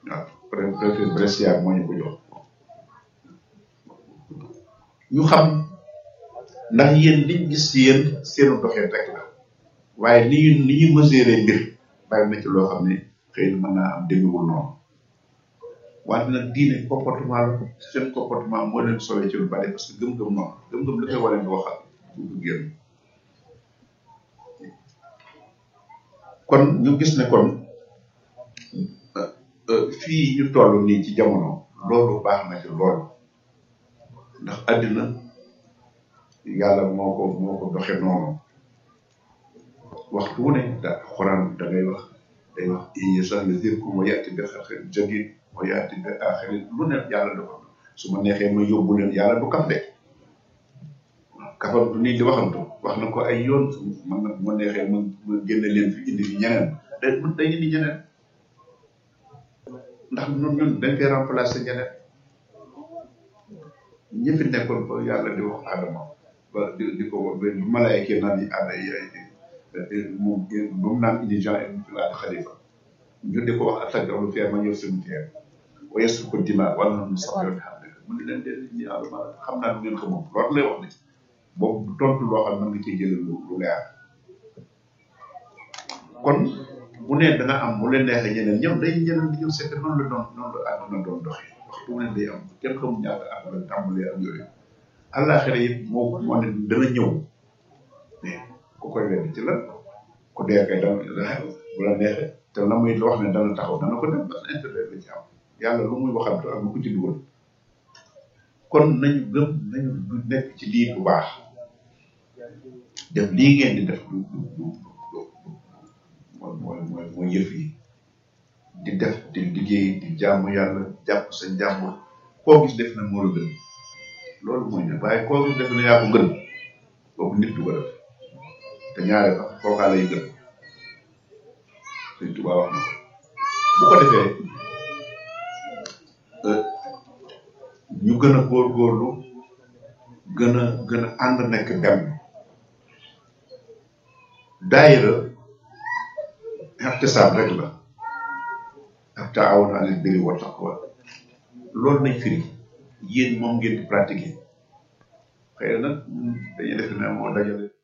waaw préfet Brescia moo ñu ko jox ñu xam ndax yéen liñ gis ci yéen seenu doxee rek la waaye ni ñu ni ñu mesurer mbir bari na ci loo xam ne xëy na mën naa am demewul noonu wante nag diine comportement la seen comportement moo leen sowee ci lu bari parce que gëm-gëm noonu gëm-gëm li koy waree nga waxal du ko génn kon ñu gis ne kon fii ñu toll nii ci jamono loolu baax na ci loolu ndax àddina yàlla moo ko moo ko doxe noonu waxtu wu ne da xuraan da ngay wax day wax iñi sax le dir ku ma yàtti bi xaxir jagin ma yàtti bi aaxirin lu ne yàlla dafa su ma neexee ma yóbbu leen yàlla du kaf de kafam du nii di waxantu wax na ko ay yoon man nag ma neexee ma ma génne leen fi indi fi ñeneen day mën day indi ñeneen ndax ñun ñun dañ koy remplacer ñeneen ñi fi nekkoon ba yàlla di wax Adama ba di di ko ba malaayka naan yi ànd ay moom ba mu naan indi Jean fi laa xalifa ñu di ko wax attaque lu fier ma ñëw cimetière wa yesu ko dima wala na mu sax yoon xam ne mu ne leen de ni Adama xam naa lu ngeen ko moom loolu lay wax ne boobu tontu loo xam ne nga ciy jëlee lu lu leer kon bu ne dana am mu leen neexee ñeneen ñoom day ñeneen di ñëw c'est que noonu la doon noonu la àdduna doon doxee waxtu mu ne day am kenn xamul ñaata at la tàmbalee ak yooyu àllaaxira it moo moo ne dana ñëw mais ku koy weddi ci la ku dee kay dana bu la neexee te la muy wax ne dana taxaw dana ko def parce que intérêt la ci am yàlla lu muy waxantu ak lu ko ci dugal kon nañu gëm nañu du nekk ci lii bu baax def lii ngeen di def du du du mooy mooy mooy mooy yëf yi di def di liggéey di jàmm yàlla jàpp sa jàmm koo gis def na moo la gën loolu mooy ne waaye koo gis def na yaa ko gën kooku nit du ko def te ñaare sax kookaa lay gën Sëñ Tuubaa wax na ko bu ko defee ñu gën a góorgóorlu gën a gën a ànd nekk benn daayira ixtisaab rek la ak taawun alal birri wa taqwa loolu nañ firi yéen moom ngeen di pratiquer xëy na nag dañuy def ne moo dajale